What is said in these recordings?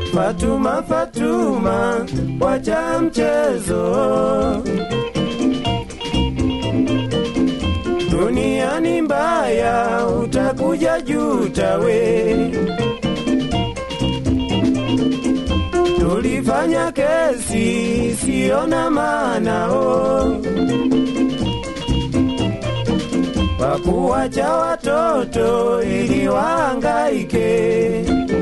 Fatuma, Fatuma, wacha mchezo. Dunia ni mbaya, utakuja juta we. Tulifanya kesi siona maanao kwa kuwacha watoto ili wahangaike.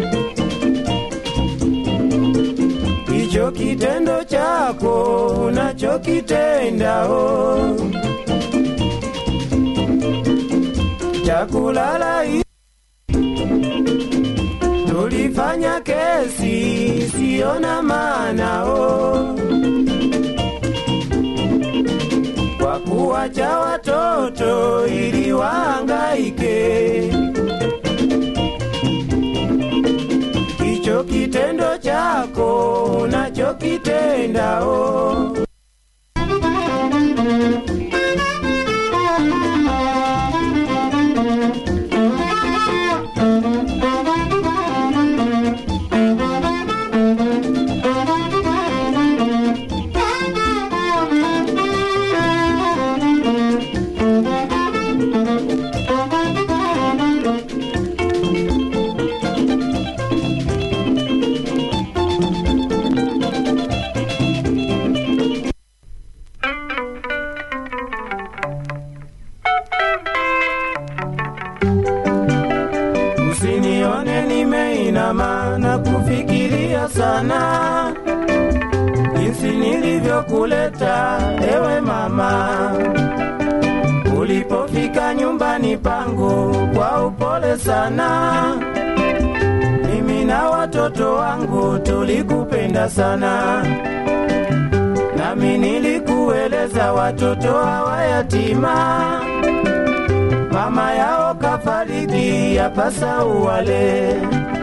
Hicho kitendo chako unachokitendao cha kulala hi- tulifanya kesi siona maanao kwa kuwacha watoto ili wahangaike. Hicho kitendo chako unachokitendao Usinione nimeinama na kufikiria sana jinsi nilivyokuleta ewe mama, ulipofika nyumbani pangu kwa upole sana. Mimi na watoto wangu tulikupenda sana, nami nilikueleza watoto hawa yatima mama yao kafariki yapasa uwale